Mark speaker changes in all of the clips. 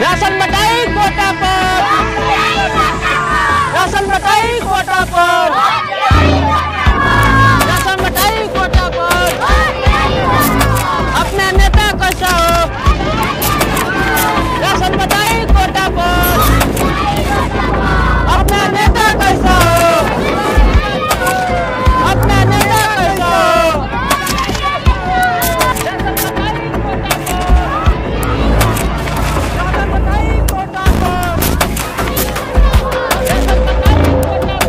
Speaker 1: Ration बटाई quota पर ration बटाई कोटा पर राशन बटाई कोटा पर अपना नेता कैसा हो राशन बटाई कोटा पर अपना नेता कैसा हो अपना नेता कैसा हो राशन बटाई कोटा पर राशन बटाई कोटा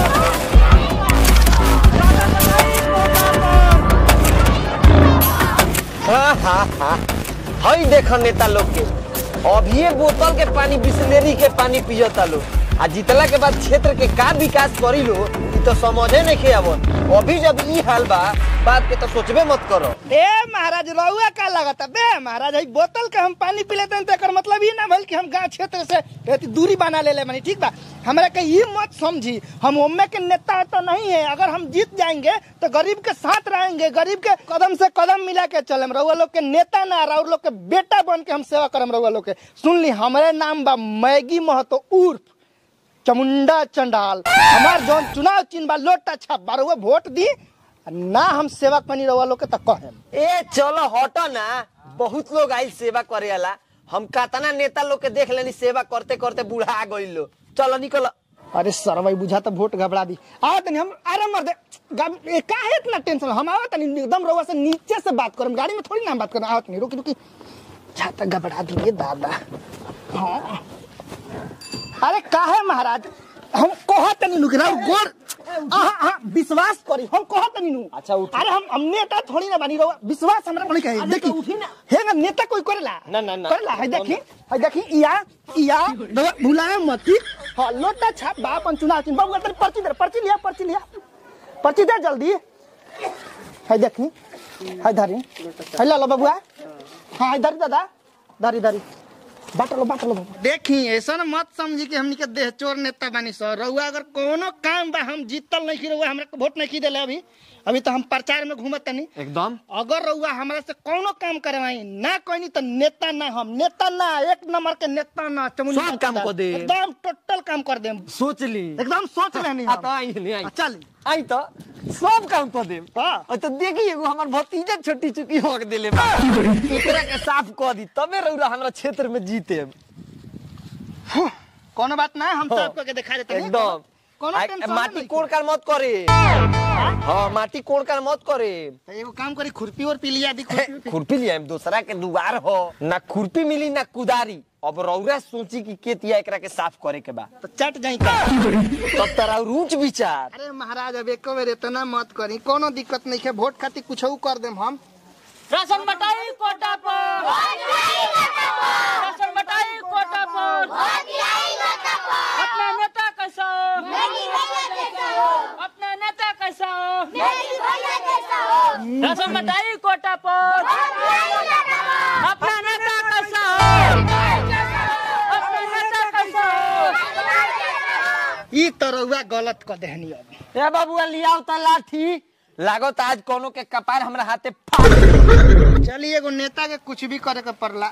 Speaker 1: पर
Speaker 2: हाँ हाँ हाँ हई देख नेता लोग के अभी बोतल के पानी बिस्लेरी के पानी पियता लोग आ जीतला के बाद क्षेत्र के का विकास करी लो ई तो समझे नहीं के अब अभी जब ई हाल बा बात के तो सोचबे मत करो
Speaker 3: ए महाराज रउआ का लगता बे महाराज हई बोतल के हम पानी पी लेते हैं तो एकर मतलब ये ना भइल कि हम गांव क्षेत्र से रहती दूरी बना ले ले मानी ठीक बा हमरा के ये मत समझी हम ओम्मे के नेता तो नहीं है अगर हम जीत जाएंगे तो गरीब के साथ रहेंगे गरीब के कदम से कदम मिला के चले रउआ लोग के नेता ना और लोग के बेटा बन के हम सेवा करम रउआ लोग के सुन ली हमारे नाम बा मैगी महतो उर्फ चमुंडा चंडाल हमार जौन चुनाव चिन्ह बा लोटा छाप बारह वोट दी आ ना हम सेवा कनी रउआ लोग के तो कहेम
Speaker 2: ए चलो हटो ना बहुत लोग आई सेवा करे वाला हम कतना नेता लोग के देख लेनी सेवा करते करते बूढ़ा गई लो चलो निकलो
Speaker 3: अरे सर भाई बुझा तो वोट घबरा दी आओ तनी हम आराम मर दे गब- ए, काहे इतना टेंशन हम आओ तनी एकदम रउआ से नीचे से बात करम गाड़ी में थोड़ी ना हम बात करम आओ तनी रुकी रुकी छाता घबरा दिए दादा हाँ अरे काहे महाराज हम कहा तनी नु गिरा गोर आहा आहा विश्वास करी हम कहा तनी नु
Speaker 2: अच्छा, उठी।
Speaker 3: अरे हम हम नेता थोड़ी ना बनी रहुआ विश्वास हमरा बनी कहे देखी उठी ना हे ना नेता कोई करेला
Speaker 2: ना, ना, ना।
Speaker 3: करेला है देखी है देखी इया इया रउआ भुलाए मत की हां लोटा छाप बा अपन चुनाव चिन्ह बाबू तेरे पर्ची दे पर्ची लिया पर्ची लिया पर्ची दे जल्दी है देखी है धरी है ला लो बबुआ हाँ है धरी दादा धरी धरी बाटलो बाटलो देखी ऐसा मत समझी कि हमनी के देह चोर नेता बानी सर रउआ अगर कोनो काम बा हम जीतल नहीं की रउआ हमरा के वोट नहीं की देले अभी अभी तो हम प्रचार में घूमत तनी
Speaker 2: एकदम
Speaker 3: अगर रउआ हमरा से कोनो काम करवाई ना कोई तो नेता ना हम नेता ना एक नंबर के नेता ना चमुंडा
Speaker 2: सब काम कर दे।
Speaker 3: एकदम टोटल काम कर देम
Speaker 2: सोच ली
Speaker 3: एकदम सोच लेनी
Speaker 2: आ तो आई नहीं आई
Speaker 3: चल
Speaker 2: आई तो सब काम कर दे
Speaker 3: हाँ।
Speaker 2: और तो देखी एगो हमर भतीजा छोटी चुकी हो के देले बा एकरा के साफ कर दी तबे रउरा हमरा क्षेत्र में जीते
Speaker 3: कोनो बात ना हम सब के दिखा देते हैं।
Speaker 2: एकदम
Speaker 3: कोनो
Speaker 2: आ-
Speaker 3: टेंशन
Speaker 2: माटी
Speaker 3: नहीं।
Speaker 2: कोड़ कर मत करे हाँ माटी कोड़ कर मत करे
Speaker 3: तो एगो काम करी खुरपी और पी लिया दी खुरपी और पी-
Speaker 2: खुरपी लिया दूसरा के दुआर हो ना खुरपी मिली ना कुदारी अब रउरा सोची कि केतिया एकरा के साफ करे के बा
Speaker 3: तो चट जाई का
Speaker 2: तब तरा रुच विचार
Speaker 3: अरे महाराज अब एको बेर इतना मत करी कोनो दिक्कत नहीं है वोट खातिर कुछ कर देम हम
Speaker 1: राशन बटाई कोटा पर राशन बटाई कोटा पर अपना नेता कैसा हो अपना नेता कैसा हो राशन बटाई कोटा पर अपना नेता कैसा हो अपना नेता कैसा हो
Speaker 3: ई तो रउआ गलत कर देहनी अब
Speaker 2: ए बाबुआ लियाओ त लाठी लागत आज कोनो के कपार हमरा हाथे फाड़
Speaker 3: चलिए एगो नेता के कुछ भी करे के पड़ला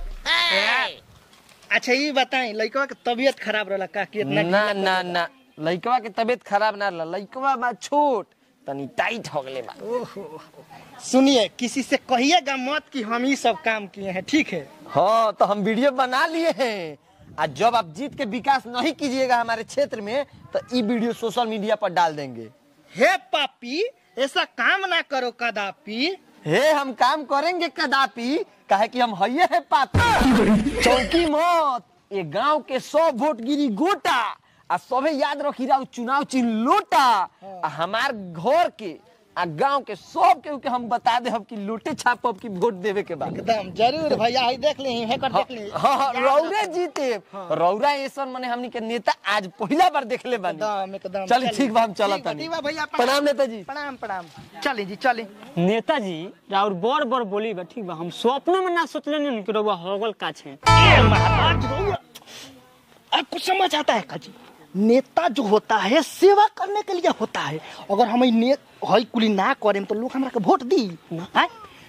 Speaker 3: अच्छा ये बताई लड़का के तबीयत खराब रहला का कि इतना
Speaker 2: ना ना ना लइकवा के तबीयत खराब ना रहा लइकवा बा छोट तनी टाइट हो गले बा
Speaker 3: ओहो सुनिए किसी से कहिएगा मत कि हम ही सब काम किए हैं ठीक है
Speaker 2: हाँ तो हम वीडियो बना लिए हैं आज जब आप जीत के विकास नहीं कीजिएगा हमारे क्षेत्र में तो ये वीडियो सोशल मीडिया पर डाल देंगे
Speaker 3: हे पापी ऐसा काम ना करो कदापि
Speaker 2: हे हम काम करेंगे कदापि काहे कि हम हइये है पापी चौकी मत ये गांव के सौ वोट गिरी गोटा आ सबे याद रखी रहा चुनाव चिन्ह लोटा आ हमार घर के आ गांव के सब के के हम बता दे कि लोटे छापब की वोट देवे के बाद
Speaker 3: एकदम जरूर भैया ही देख ली है कर देख ली
Speaker 2: हाँ हाँ, रौरे जीते रौरा ऐसा मने हमनी के नेता आज पहला बार देखले बानी
Speaker 3: एकदम एकदम
Speaker 2: चल ठीक बा हम चलत
Speaker 3: ठीक बा,
Speaker 2: तानी
Speaker 3: ठीक बा भैया
Speaker 2: प्रणाम नेताजी
Speaker 3: प्रणाम प्रणाम चली जी चली
Speaker 1: नेताजी राउर बड़ बड़ बोली बा ठीक बा हम स्वप्न में ना सोचले नहीं कि रउआ होगल का छे
Speaker 3: ए महाराज रउआ, आपको समझ आता है काजी नेता जो होता है सेवा करने के लिए होता है अगर हम ई ने हई कुली ना करें तो लोग हमरा के वोट दी हैं?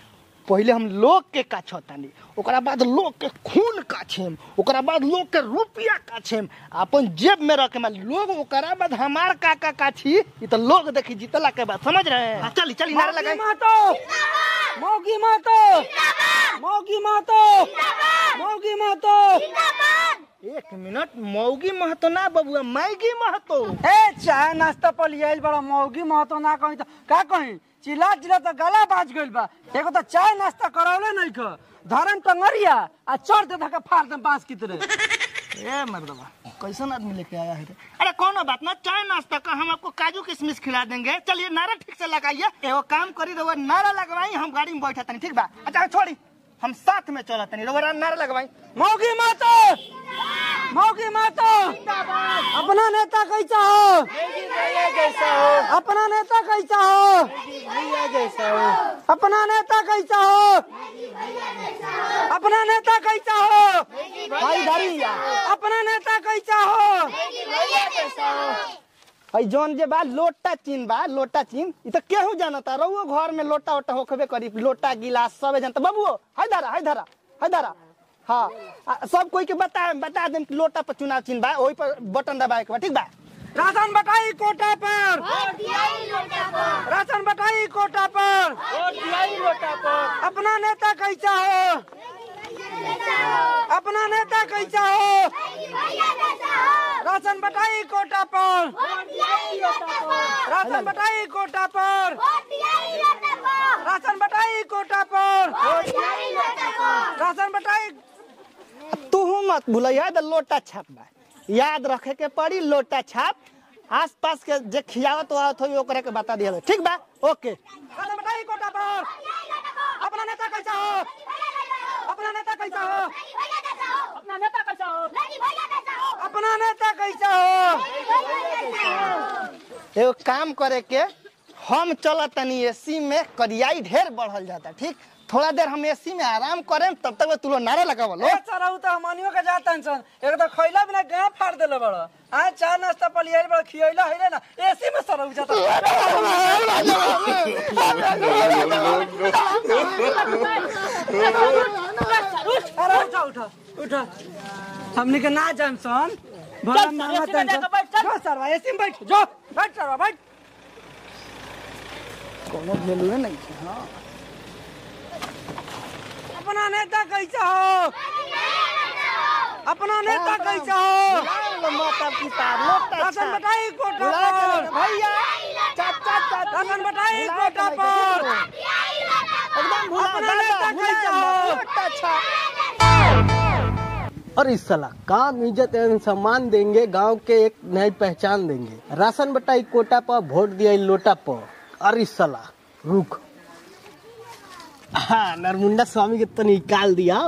Speaker 3: पहले हम लोग के काछतानी ओकरा बाद लोग के खून काछेम ओकरा बाद लोग के रुपया काछेम अपन जेब में रखे लोग ओकरा बाद हमार काका काछी ई तो लोग देखी जीतला के बाद समझ रहे हैं हाँ, चली चली नारा लगाई
Speaker 2: मौगी मातो मौगी मातो मौगी मातो
Speaker 3: एक मिनट मौगी महतो ना बबुआ मैगी महतो
Speaker 2: ए चाय नाश्ता पर लिया बड़ा मौगी महतो ना कहीं तो का कहीं चिल्ला चिल्ला तो गला बाज गइल बा एगो तो चाय नाश्ता करौले नहीं ख धरम टंगरिया आ चढ़ दे धक्का फाड़ दे बांस की तरह
Speaker 3: ए मर्दबा कैसन आदमी लेके आया है रे? अरे कोनो बात ना चाय नाश्ता का हम आपको काजू किशमिश खिला देंगे चलिए नारा ठीक से लगाइए एगो काम करी रहुआ नारा लगवाई हम गाड़ी में बैठा तनी ठीक बा अच्छा छोड़ी हम साथ में चला तनी रहुआ नारा लगवाई
Speaker 2: मौगी मातो मौगी मातो अपना नेता कैसा हो अपना नेता कैसा हो अपना नेता कैसा हो अपना नेता कैसा हो
Speaker 3: भाई धारी
Speaker 2: अपना नेता कैसा हो
Speaker 3: भाई जौन जे बा लोटा चीन बा लोटा चीन ई तो केहू जानता रहुओ घर में लोटा ओटा होखबे करी लोटा गिलास सबे जानता बाबुओ हाय धारा हाय धारा हाय धारा हाँ आ, सब कोई के बता बता देम कि लोटा पर चुनाव चिन्ह बा ओही पर बटन दबाए के बा ठीक बा
Speaker 2: राशन बटाई कोटा पर राशन बटाई कोटा पर अपना नेता कैसा हो अपना नेता कैसा हो राशन बटाई कोटा पर राशन बटाई कोटा पर राशन बटाई कोटा पर राशन बटाई
Speaker 3: तू मत भूलिया तो लोटा छाप बा याद रखे के पड़ी लोटा छाप आस पास के जे खियावत आवत हो ओकरा के बता दिया ठीक बा ओके
Speaker 2: राशन बटाई कोटा पर अपना नेता कैसा हो अपना नेता कैसा हो अपना नेता कैसा हो अपना नेता कैसा हो
Speaker 3: एगो काम करे के हम चलत तनी एसी में करियाई ढेर बढ़ल जाता ठीक थोड़ा देर हम एसी में आराम करें तब तक तू लोग नारा लगावो लो
Speaker 2: ए चराऊ त हमनियो के जात टेंशन एक त खइला बिना गां फाड़ देले बड़ आ चाय नाश्ता पर लिया बड़ खियैला हैले ना एसी में सरऊ जाता अरे उठा उठा उठा हमनी के ना जान सन बड़ा मामा टेंशन जो सरवा एसी में बैठ जो बैठ सरवा बैठ
Speaker 3: कोनो वैल्यू नहीं है हाँ
Speaker 2: अपना नेता कैसा हो अपना नेता कैसा हो
Speaker 3: माता पिता लोटा
Speaker 2: राशन
Speaker 3: छाप
Speaker 2: बटाई कोटा
Speaker 3: बुला के
Speaker 2: पर
Speaker 3: रख- भैया चाचा चाची
Speaker 2: राशन बटाई
Speaker 3: बुला के
Speaker 2: कोटा
Speaker 3: रख-
Speaker 2: पर
Speaker 3: एकदम भुला
Speaker 2: अपना
Speaker 3: दादा,
Speaker 2: नेता
Speaker 3: भुला
Speaker 2: कैसा
Speaker 3: मत,
Speaker 2: हो?
Speaker 3: लोटा छाप
Speaker 4: और इस साला काम इज्जत एवं सम्मान देंगे गांव के एक नई पहचान देंगे राशन बटाई कोटा पर वोट दिया लोटा पर और इस साला रुक हाँ नरमुंडा स्वामी के तो निकाल दिया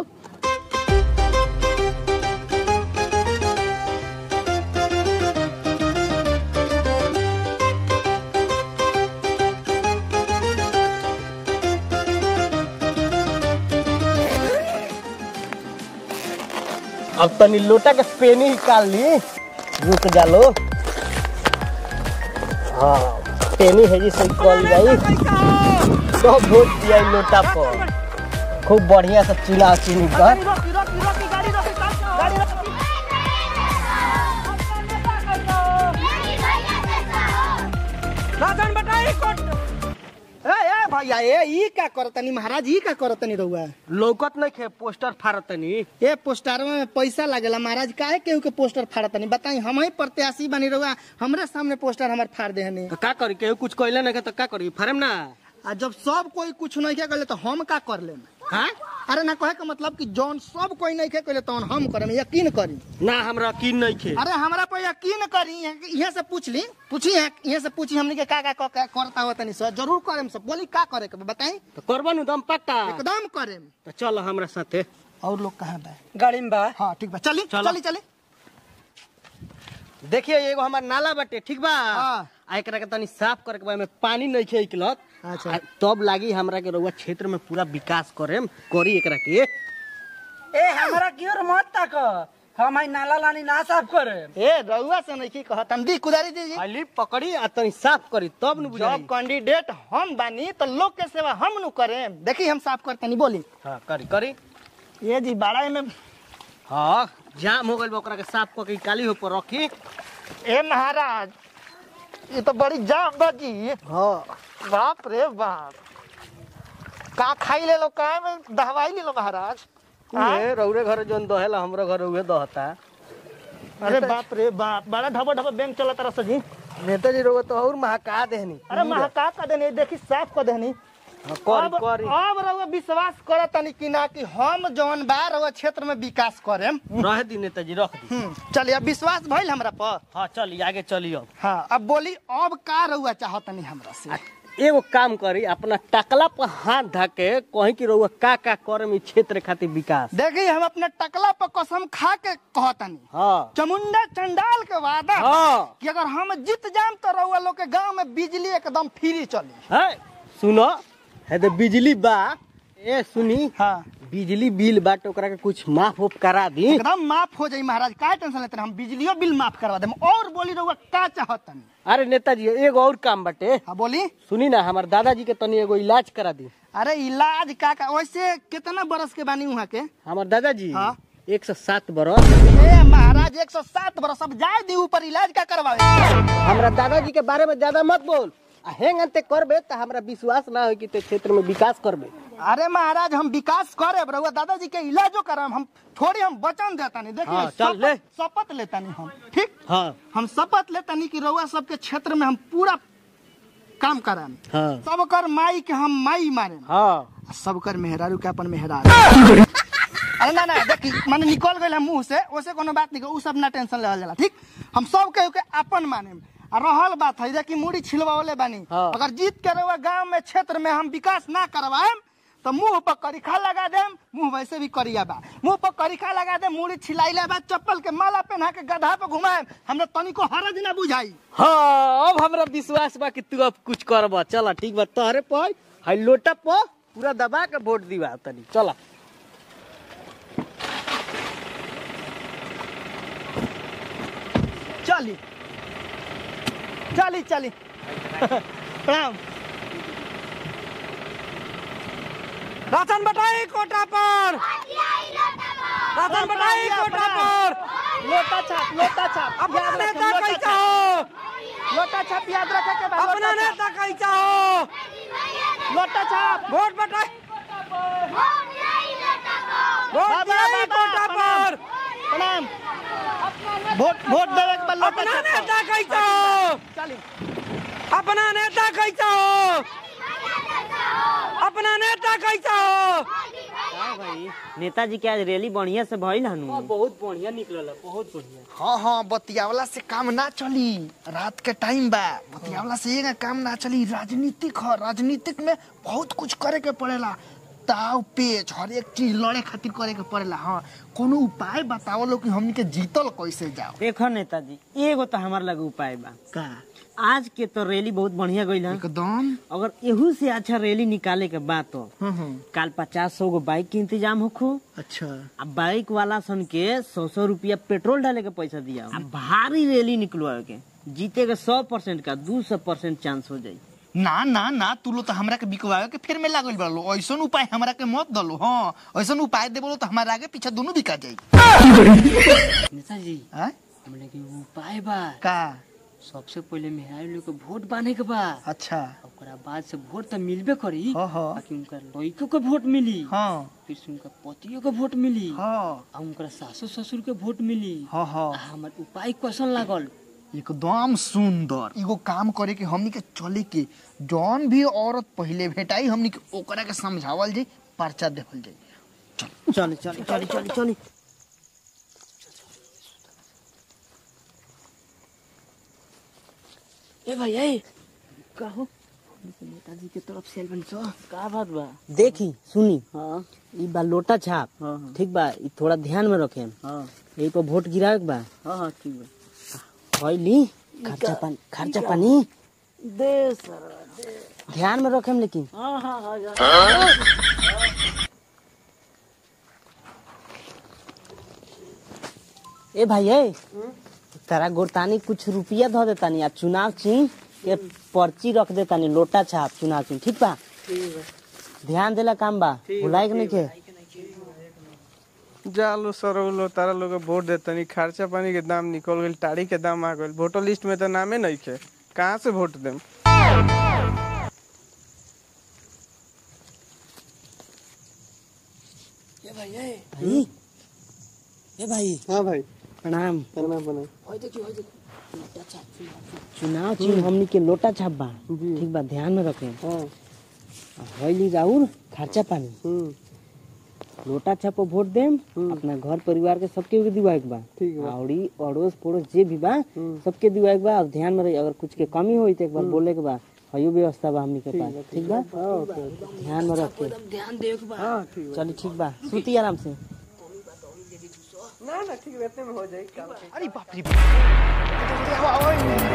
Speaker 4: अब तनी लोटा के पेनी निकाल ली रुक जा लो हाँ पेनी है जी से कॉल जाई सब वोट दिया ई लोटा पर खूब बढ़िया से चुनाव चिन्ह कर
Speaker 2: राशन बटाई कोटा
Speaker 3: ए ए भैया ए ई का करतनी महाराज ई का करतनी रहुआ
Speaker 4: लौकत नहीं खे पोस्टर फाड़त तनी
Speaker 3: ए पोस्टर में पैसा लागेला महाराज काहे केहू के पोस्टर फाड़तनी बताई हम ही प्रत्याशी बनी रहुआ हमरे सामने पोस्टर हमार फाड़ देहनी
Speaker 4: तो का करी केहू कुछ कहले नहीं तो का करी फाड़म ना
Speaker 3: आ जब सब कोई कुछ नहीं के करले तो हम का कर लेम हाँ अरे ना कहे के मतलब कि जौन सब कोई नहीं के करले तौन हम करम यकीन करी
Speaker 4: ना हमरा यकीन नहीं खे
Speaker 3: अरे हमरा पर यकीन करी यहाँ से पूछ ली पूछी यहाँ से पूछी हमने के का का का- का करता हो तनी सर जरूर करेम सब बोली का करे के बा, बताई
Speaker 4: तो करबा नु दम पक्का
Speaker 3: एकदम करेम
Speaker 4: तो चल हमरा साथे
Speaker 3: और लोग कहाँ बा
Speaker 2: गाड़ी में बा
Speaker 3: हाँ ठीक बा चली
Speaker 4: चलो।
Speaker 3: चली चली
Speaker 4: देखिए एगो हमार नाला बाटे ठीक बा
Speaker 3: हाँ।
Speaker 4: आ एकरा के तनी साफ करे के बा में पानी नहीं खे निकलत
Speaker 3: अच्छा।
Speaker 4: आ तब लागी हमरा के रउआ क्षेत्र में पूरा विकास करेम करी एकरा के
Speaker 2: ए हमरा की ओर मत तक
Speaker 3: हम आई नाला लानी ना साफ करे ए रउआ से नहीं की कहत हम दी कुदारी दीजिए
Speaker 4: खाली पकड़ी आ तनी साफ करी तब न बुझाई
Speaker 3: जब कैंडिडेट हम बानी तो लोग के सेवा हम नु करे देखी हम साफ करते नहीं बोली
Speaker 4: हां करी करी
Speaker 3: ये जी बाड़ा में
Speaker 4: हां जाम हो गइल बा ओकरा के साफ क के काली हो पर रखी
Speaker 3: ए महाराज ये तो बड़ी जाम बाजी
Speaker 4: हां
Speaker 3: बाप रे बाप का खाई ले लो का में दवाई ले लो महाराज हाँ?
Speaker 4: ए रौरे घर जोन दहेला हमरो घर उहे दहता
Speaker 3: अरे बाप रे बाप बड़ा ढबा ढबा बैंक चला तरह से जी
Speaker 4: नेताजी रोग तो और महका देहनी
Speaker 3: अरे महाका का देनी देखी साफ कर देनी
Speaker 4: हाँ, करी
Speaker 3: अब
Speaker 4: करी
Speaker 3: अब रउआ विश्वास करत तनी कि ना कि हम जौन बा रउआ क्षेत्र में विकास करेम
Speaker 4: रह दी नेताजी रख दी
Speaker 3: हम्म, चलिए अब विश्वास भइल हमरा पर
Speaker 4: हाँ चली आगे चली अब
Speaker 3: हाँ अब बोली अब का रउआ चाहतनी हमरा से
Speaker 4: एगो काम करी अपना टकला पर हाथ धके कहीं की रहुआ का का करे में क्षेत्र खातिर विकास
Speaker 3: देखी हम अपने टकला पर कसम खा के कहतनी
Speaker 4: हाँ
Speaker 3: चमुंडा चंडाल के वादा बा
Speaker 4: हाँ
Speaker 3: कि अगर हम जीत जाम तो रउआ लोग के गांव में बिजली एकदम फ्री चली
Speaker 4: है सुनो है तो बिजली बा ए सुनी
Speaker 3: हाँ
Speaker 4: बिजली बिल बाट ओकरा के कुछ माफ उफ करा दी
Speaker 3: एकदम माफ हो जाई महाराज का टेंशन लेते रहे? हम बिजलियों बिल माफ करवा देम और बोली रउआ का चाहतनी
Speaker 4: अरे नेताजी एगो और काम बाटे
Speaker 3: हाँ बोली
Speaker 4: सुनी ना हमार दादाजी के तनी एगो इलाज करा दी
Speaker 3: अरे इलाज का का वैसे कितना बरस के बानी वहाँ के
Speaker 4: हमार दादाजी
Speaker 3: हाँ।
Speaker 4: एक सौ सात बरस
Speaker 3: ए महाराज एक सौ सात बरस अब जाए दी ऊपर इलाज का करवावे
Speaker 4: हमरा दादाजी के बारे में ज्यादा मत बोल आ हेंग अंते करबे तो हमरा विश्वास ना हो कि ते क्षेत्र में विकास करबे
Speaker 3: अरे महाराज हम विकास करे रउआ दादाजी के इलाजो करम हम थोड़ी हम वचन देता नहीं देखिए
Speaker 4: हाँ, चल, ले।
Speaker 3: शपथ- शपथ लेता नहीं हम ठीक
Speaker 4: हाँ
Speaker 3: हम शपथ लेता नहीं कि रउआ सबके क्षेत्र में हम पूरा काम कराम
Speaker 4: हाँ
Speaker 3: सबकर माई के हम माई मारे
Speaker 4: हाँ
Speaker 3: सबकर मेहरारू के अपन मेहरारू अरे ना ना देखी माने निकल गए मुंह से ओसे कोनो बात नहीं उ सब ना टेंशन लेवल जाला ठीक हम सब के के अपन माने आ रहल बात है देखी मुड़ी छिलवावले बानी
Speaker 4: हाँ।
Speaker 3: अगर जीत के रहुआ गांव में क्षेत्र में हम विकास ना करवाएम तो मुंह पर करिखा लगा देम मुंह वैसे भी करिया बा मुंह पर करिखा लगा दे मुड़ी छिलाइले बा चप्पल के माला पहना के गधा पे घुमाएम हमरा तनिको हरज ना बुझाई
Speaker 4: हाँ अब हमरा विश्वास बा कि तू अब कुछ करब चल ठीक बा तोहरे पर हाई लोटा पर पूरा दबा के वोट दिवा तनी चला
Speaker 3: चली चली चली प्रणाम
Speaker 4: राशन बटाई कोटा पर राशन बटाई कोटा पर
Speaker 3: लोटा छाप लोटा छाप
Speaker 4: अपना
Speaker 3: याद रखें,
Speaker 4: नेता
Speaker 3: लोटा
Speaker 4: कैसा
Speaker 3: छाप।
Speaker 4: हो
Speaker 3: लोटा छाप याद रखे के बाद
Speaker 4: अपना
Speaker 3: लोटा छाप।
Speaker 4: नेता कैसा हो
Speaker 3: लोटा छाप
Speaker 4: वोट बटाई वोट
Speaker 3: बाबा,
Speaker 4: दियाई
Speaker 3: बाबा,
Speaker 4: कोटा
Speaker 3: प्रणाम।
Speaker 4: पर
Speaker 3: प्रणाम वोट वोट देवे के बाद लोटा
Speaker 4: अपना
Speaker 3: छाप
Speaker 4: नेता कैसा हो
Speaker 3: चली
Speaker 4: अपना नेता कैसा हो अपना नेता कैसा हो
Speaker 1: भाई नेताजी के आज रैली बढ़िया से भइल हनु
Speaker 4: बहुत बढ़िया निकलल बहुत बढ़िया
Speaker 3: हाँ हाँ बतियावला से काम ना चली रात के टाइम बा बतियावला से ये काम ना चली राजनीतिक ह राजनीतिक में बहुत कुछ करे के पड़ेला ताव पेच हर एक चीज लड़े खातिर करे के पड़ेला हाँ कोनो उपाय बताओ लो कि हमनी के जीतल कैसे जाओ
Speaker 1: देखो नेताजी एगो तो हमार लगे उपाय बा
Speaker 3: का
Speaker 1: आज के तो रैली बहुत बढ़िया गइल है
Speaker 3: एकदम
Speaker 1: अगर एहू से अच्छा रैली निकाले के बात हो
Speaker 3: हम्म, हम्म,
Speaker 1: काल पचास सौ गो बाइक के इंतजाम होखो
Speaker 3: अच्छा
Speaker 1: अब बाइक वाला सन के सौ सौ रुपया पेट्रोल डाले के पैसा दिया अब भारी रैली निकलवाए के जीते के सौ परसेंट का दू सौ परसेंट चांस हो जाई
Speaker 3: ना ना ना तू लो तो हमरा के बिकवावे के फिर में लागल बड़लो ऐसन उपाय हमरा के मत दलो हाँ ऐसन उपाय देबो तो हमारा आगे पीछे दोनों बिका जाई
Speaker 1: नेताजी
Speaker 3: हैं?
Speaker 1: हमने के उपाय बा
Speaker 3: का
Speaker 1: सबसे पहले मेहरारू लोग के वोट बांधे के बा
Speaker 3: अच्छा
Speaker 1: ओकरा बाद से वोट तो मिलबे करी
Speaker 3: हाँ, हाँ।
Speaker 1: बाकी उनका लड़कों के वोट मिली
Speaker 3: हाँ
Speaker 1: फिर से उनका पतियों के वोट मिली
Speaker 3: हाँ
Speaker 1: आ उनका सासू ससुर के वोट मिली
Speaker 3: हाँ हाँ
Speaker 1: आ हमर उपाय कैसन लागल
Speaker 3: एकदम सुंदर एगो काम करे के हमनी के चले के जौन भी औरत पहले भेटाई हमनी के ओकरा के समझावल जाई पर्चा देवल जाई
Speaker 1: चल चल चल चल चल ए भाई ए कहो नेताजी के तरफ से बन सो का बात बा देखी सुनी हाँ ई बा लोटा छाप हाँ, हाँ। ठीक बा ई थोड़ा ध्यान में रखे हाँ यही पर वोट गिरावे के बा हाँ हाँ ठीक बा ली खर्चा पानी खर्चा पानी दे सर ध्यान में रखेम लेकिन हाँ हाँ हाँ ए भाई ए तारा गोरतानी कुछ रुपया धो देतानी आ चुनाव चिन्ह के पर्ची रख देतानी लोटा छाप चुनाव चिन्ह ठीक बा ध्यान देला काम बा भुलाई के नहीं के
Speaker 5: जालो सरौलो तारा लोग वोट देतनी खर्चा पानी के दाम निकल गइल टाड़ी के दाम आ गइल वोटर लिस्ट में तो नामे नहीं खे कहाँ से वोट देम
Speaker 1: भाई ए भाई
Speaker 5: हाँ भाई
Speaker 1: प्रणाम
Speaker 5: करना बना
Speaker 1: चुनाव चिन्ह हमनी के लोटा छाप बा
Speaker 5: जी।
Speaker 1: ठीक बा ध्यान में रखे
Speaker 5: हाँ
Speaker 1: हईली राउर खर्चा पानी
Speaker 5: हम्म
Speaker 1: लोटा छाप पर वोट देम अपना घर परिवार के सबके के दिवाए के बा
Speaker 5: ठीक बा।
Speaker 1: औरी अड़ोस पड़ोस जे भी बा सबके दिवाए के बा और ध्यान में रही अगर कुछ के कमी होई तो एक बार बोले के बा हयो व्यवस्था बा हमनी के पास ठीक बा ध्यान में रख के ध्यान दे के बा
Speaker 5: हाँ ठीक बा
Speaker 1: चली ठीक बा सूती आराम से
Speaker 5: ना ना ठीक रहते में हो जाए काम
Speaker 3: अरे बाप रे बाप।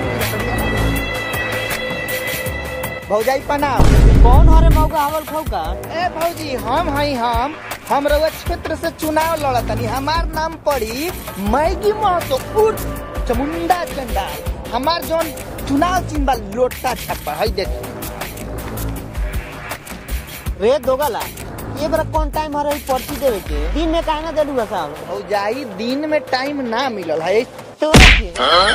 Speaker 3: भौजाई प्रणाम
Speaker 1: कौन हरे मौका हवल खौका
Speaker 3: ए भौजी हम हई हम हम रउआ क्षेत्र से चुनाव लड़तनी हमार नाम पड़ी मैगी महतो उर्फ चमुंडा चंडा हमार जौन चुनाव चिन्ह बा लोटा छापा हई देख
Speaker 1: रे दोगला ये बड़ा कौन टाइम हरे ई पर्ची देवे के दिन में काहे ना दे दुआ साहब
Speaker 3: भौजाई दिन में टाइम ना मिलल है
Speaker 1: तो
Speaker 3: आई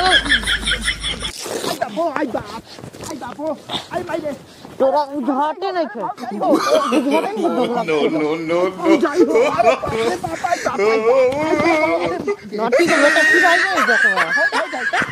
Speaker 3: बापो आई बाप आई बापो आई भाई रे
Speaker 1: तोरा उझाटे नहीं खे
Speaker 3: भौजाई हो अरे बाप रे बाप आई बाप आई बाप
Speaker 1: नटी के बेटा फिर आई नहीं देखो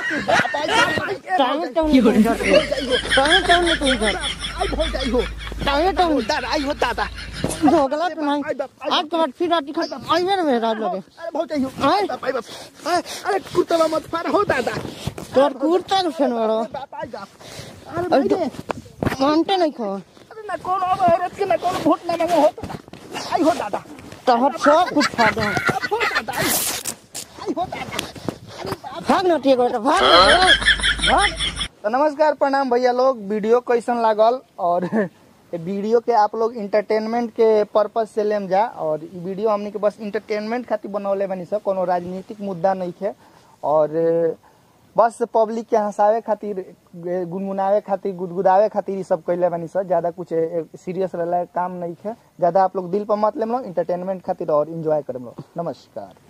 Speaker 1: टाइम टाइम नहीं कोई टाइम टाइम नहीं कोई घर
Speaker 3: आई भौजाई हो
Speaker 1: टाइम टाइम
Speaker 3: दादा आई हो दादा
Speaker 1: दोगला तो नहीं आज तो बात फिर आटी खा आई मेरे में रात लगे
Speaker 3: अरे भौजाई हो
Speaker 1: आई।
Speaker 3: आई बाप आई बाप आई, अरे कुतवा मत फार हो दादा
Speaker 1: तोर कुर्ता के फेन बड़ो
Speaker 3: बाप आई बाप अरे भाई रे
Speaker 1: मानते नहीं खो
Speaker 3: अरे ना कौन अब औरत के ना कौन वोट ना मांगो हो दादा आई हो दादा
Speaker 1: तोहर सब कुछ खा दो
Speaker 3: अब हो दादा आई आई हो दादा
Speaker 1: भाग नटी को बेटा भाग भाग
Speaker 3: तो नमस्कार प्रणाम भैया लोग वीडियो कैसन लागल और ये वीडियो के आप लोग इंटरटेनमेंट के पर्पज से लेम जा और ई वीडियो हमनी के बस इंटरटेनमेंट खातिर बनौले बनी सब कोनो राजनीतिक मुद्दा नहीं है और बस पब्लिक के हंसावे खातिर गुनगुनावे खातिर गुदगुदावे खातिर ई सब कैले बनी सब ज्यादा कुछ सीरियस रहला काम नहीं है ज्यादा आप लोग दिल पर मत लेम लोग इंटरटेनमेंट खातिर और इंजॉय करम लोग नमस्कार